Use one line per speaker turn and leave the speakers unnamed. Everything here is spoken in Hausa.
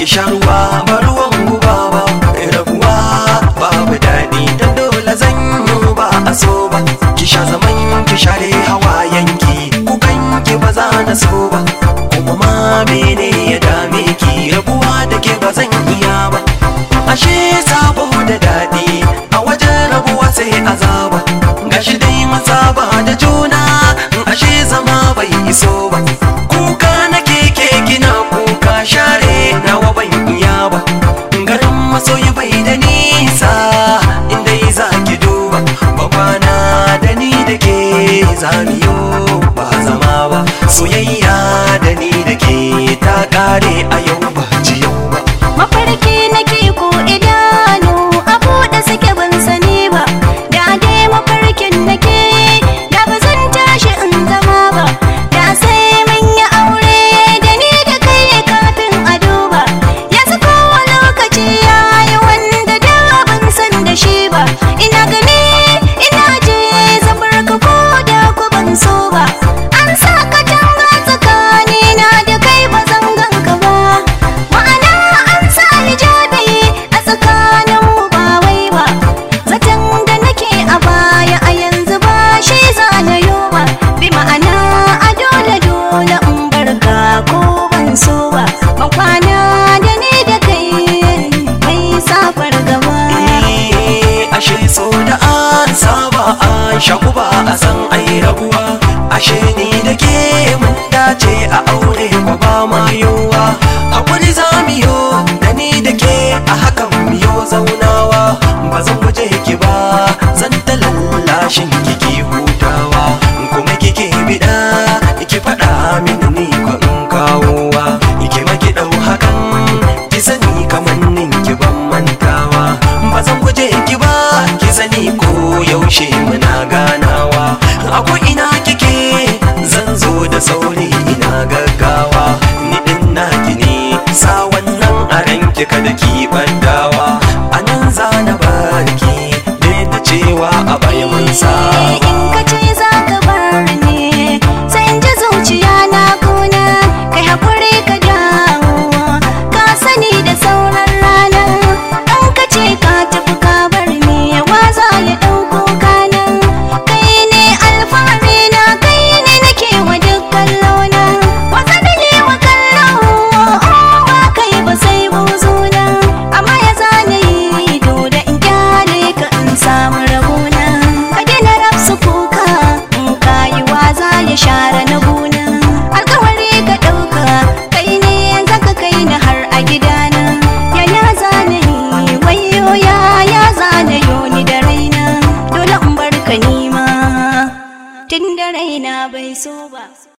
ki sha ruwa ba ruwan guba ba rabuwa babu daɗi dan dole zan yi ba a so ba ki sha zaman ki share hawayenki kukan ki ba za na so ba kuma ma mene ya dame ki rabuwa da ke ba zan iya ba ashe sabo da daɗi a wajen rabuwa sai azaba gashi dai masaba da juna ashe zama bai iso ba kuka na keke gina kuka share nawa ban iya ba garin masoyi bai da nisa inda za ki duba babana da ni da ke zamiyo ba zama ba soyayya da ni da ke ta kare a yau ba ji yau ba
mafarki nake ko idanu a buɗe suke ban sani ba da dai mafarkin nake da ba zan tashi in zama ba da sai mun yi aure da ni da kai kafin a duba yanzu kowa lokaci ya yi wanda da ban san da shi ba ina gani ina je zabar ka ko da ku ban so ba an sa ka tanga tsakanina da kai ba zan ganka ba ma'ana an sa hijabi a tsakanin mu ba wai ba zaton da nake a baya a yanzu ba shi zanayo ba bi ma'ana a dole dole in barka ko ban so ba ban kwana da ni da kai mai safar gaba
Eh, ashe so da an saba an shaku ba a san ai rabuwa ashe ni da ke mun dace a aure ko ba ma yiwuwa hakuri za mu yo da ni da ke a hakan mu yo zaunawa ba zan guje ki ba zan ta lallashin kiki hutawa kuma kike bida ki faɗa mini ni ko in kawowa ki maki ɗau hakan ki sani kamannin ki ban mantawa ba zan guje ki ba ki sani ko yaushe muna ganawa a ina kike zan zo da sauri ina gaggawa ni din naki ne sa wannan a ranki kada ki bandawa a nan za na barki da cewa a bai mun sa
in ka ce za ka bar ni sai in ji zuciya na kuna kai hakuri ka dawo ka sani da sauran rana in ka ce ka tafi ka bar ni wa za ya ɗauko kanan kai ne alfahari na kai ne nake wa dukkan launa wasa da ne wa kallo in ba kai ba sai buzuna amma ya zane yi dole in kyale ka in samu rabona ka gina rafsu kuka in kayi waza ya share na gona alkawari ka ɗauka kai ne zaka kai na har a gidana ya ya zane yi wayo ya ya zane yoni da raina dole in bar ka nima tun da raina bai so ba